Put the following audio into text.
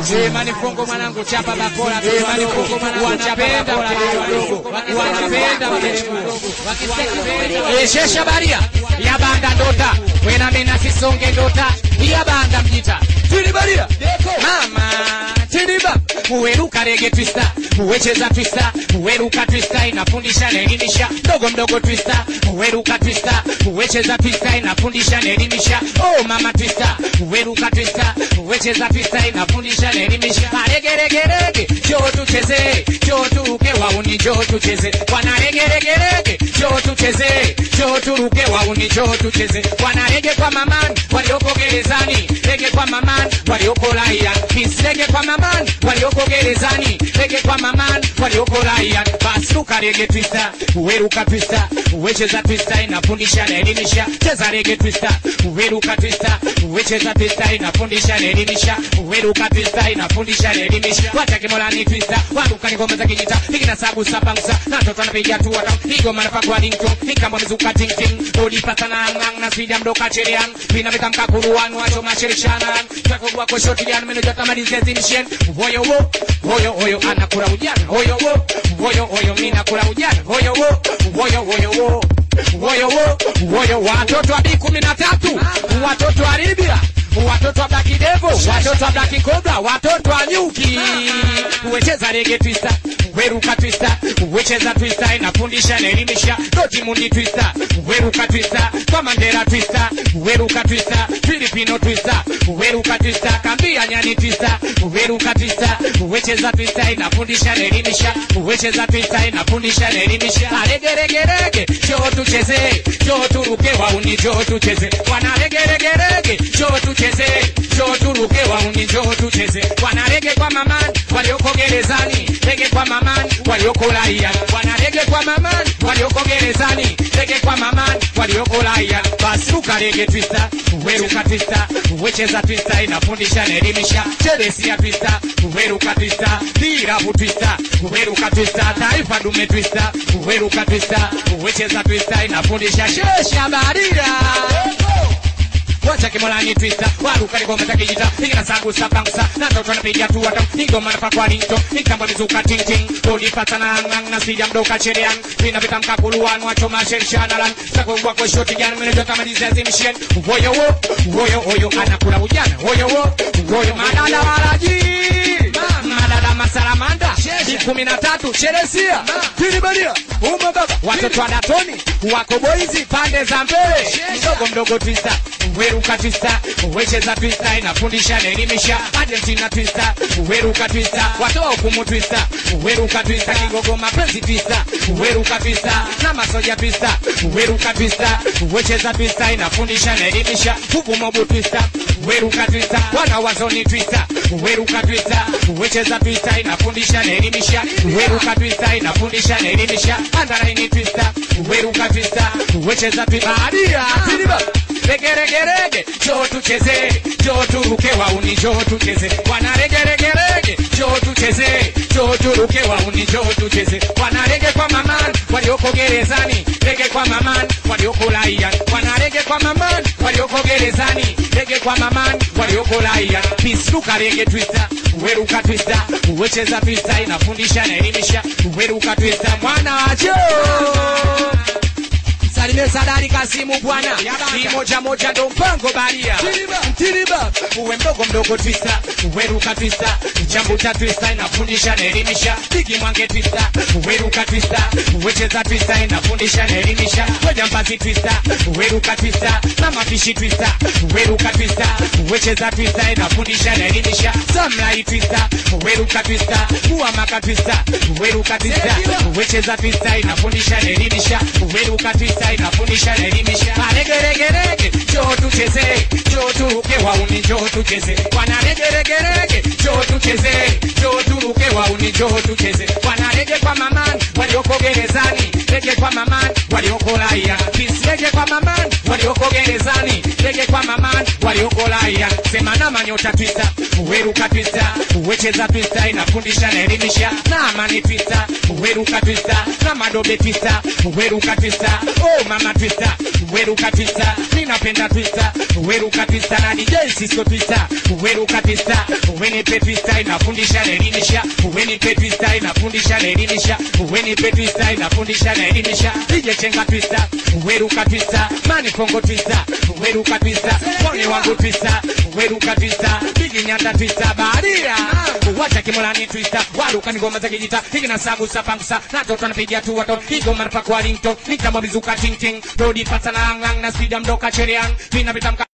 Sema ni fungo mwanangu chapa bakora. Sema ni fungo mwanangu chapa bakora. Wanapenda wakisema Shesha baria yabanda ndota wena mena sisonge ndota yabanda mjita tilibaria mama tiliba uweruka rege twista uwecheza twista uweruka twista inafundisha naelimisha mdogo mdogo twista uweruka twista uwecheza twista inafundisha naelimisha oh mama twista uweruka twista uwecheza twista inafundisha naelimisha aregeregerege njoo tucheze njoo turuke wauni njoo tucheze wanaregeregerege njoo tucheze njoo turuke wauni njoo tucheze wanarege kwa mamani walioko gerezani rege kwa mamani walioko raia kisrege kwa mamani walioko gerezani rege kwa mamani walioko raia basi ruka rege twista uweruka twista uwecheza twista inafundisha na elimisha cheza rege twista uweruka twista uwecheza twista inafundisha na elimisha uweruka twista inafundisha na elimisha wacha kimolani twista waruka ni ngoma za kijita nikina sabu sapangusa na mtoto anapiga tu wata higo manafa kwa ringtone nikamba mizuka ting ting odi patana ngang na sida mdoka cherian pina vitamka kuruan wacho mashirishanan takogwa kwa shoti yan meno jota malize zimishen voyo wo voyo voyo anakula ujana voyo wo voyo voyo mina kula ujana voyo wo voyo voyo wo voyo wo voyo watoto wa bi kumi na tatu watoto wa Libya watoto wa Black Devil watoto wa Black Cobra watoto wa nyuki uwecheza rege twista weruka twista uwecheza twista inafundisha na elimisha doti mundi twista weruka twista kwa Mandela twista weruka twista Filipino twista weruka twista kambia nyani twista weruka twista uwecheza twista inafundisha na elimisha uwecheza twista inafundisha na elimisha aregeregerege njoo tucheze njoo turuke wauni njoo tucheze wanaregeregerege njoo tucheze njoo turuke wauni njoo tucheze wanarege kwa mamani walioko gerezani rege kwa mamani walioko raia wanarege kwa mamani walioko gerezani rege kwa mamani walioko raia basi ruka rege twista weruka twista wecheza twista inafundisha na elimisha cheresia twista weruka twista dirabu twista weruka twista taifa dume twista weruka twista wecheza twista inafundisha shesha baria wacha kimolani twista waruka ligoma za kijita ikina sangu sapangusa na toto anapiga tu wata ingoma na pakwa rinto ikamba mizuka ting ting doli patana ngang na sija mdoka cherian pina vitamka kuluan wacho masherishana lan sako wako shoti jana mene jota maliza zimshen woyo wo woyo woyo anakula ujana woyo wo woyo madada walaji madada masalamanda ni kumi na tatu cheresia tilibalia uma baba watoto wa datoni wako boizi pande za mbele mdogo mdogo twista weruka twista wecheza twista inafundisha na elimisha argentina twista weruka twista watoa hukumu twista weruka twista kigogo mapenzi twista weruka twista na masoja twista weruka twista wecheza twista inafundisha na elimisha hukumobu twista weruka twista wana wazoni twista weruka twista wecheza twista inafundisha na elimisha weruka twista inafundisha na elimisha andaraini twista weruka twista wecheza twista adia tiliba regeregerege njoo tucheze njoo turuke wauni njoo tucheze wana regeregerege njoo tucheze njoo turuke wauni njoo tucheze wana rege kwa mamani walioko gerezani rege kwa mamani walioko raia wana rege kwa mamani walioko gerezani rege kwa mamani walioko raia pisuka rege twista weruka twista wecheza twista inafundisha na elimisha weruka twista mwana wacho Salimie Sadari Kasimu bwana, ni moja moja ndo mpango baria. Mtiriba uwe mdogo mdogo twista, uweruka twista, chambuta twista inafundisha na elimisha. Bigi mwange twista, uweruka twista, uwecheza twista inafundisha na elimisha. Ngoja mbazi twista, uweruka twista, na mafishi twista, uweruka twista, uwecheza twista inafundisha na elimisha. Samlai twista, uweruka twista, uamaka twista, uweruka twista, uwecheza twista inafundisha na elimisha. Uweruka twista inafundisha na elimisha. Aregeregerege, njoo tucheze, njoo turuke wauni, njoo tucheze. Wana regeregerege, njoo tucheze, njoo turuke wauni, njoo tucheze. Wana rege kwa mamani, walioko gerezani, rege kwa mamani, walioko raia. Kisi rege kwa mamani, walioko gerezani, rege kwa mamani, walioko raia. Sema na manyota twista, uweruka twista, uweche wecheza twista inafundisha na elimisha na amani twista weruka twista na madobe twista weruka twista oh mama twista weruka twista ninapenda twista weruka twista na DJ Cisco twista weruka twista wenipe twista inafundisha na elimisha wenipe twista inafundisha na elimisha wenipe twista inafundisha na elimisha DJ Chenga twista weruka twista mani kongo twista weruka twista mwone wangu twista weruka twista bigi nyanda twista baharia wacha kimolani twista waruka ni ngoma za kijita hiki na sagu sapangusa na toto napigia tu watoto igoma na pakwa ringtone nikamwa mizuka ting ting rodi pasa na ang ang na sida mdoka chereang vinapita mka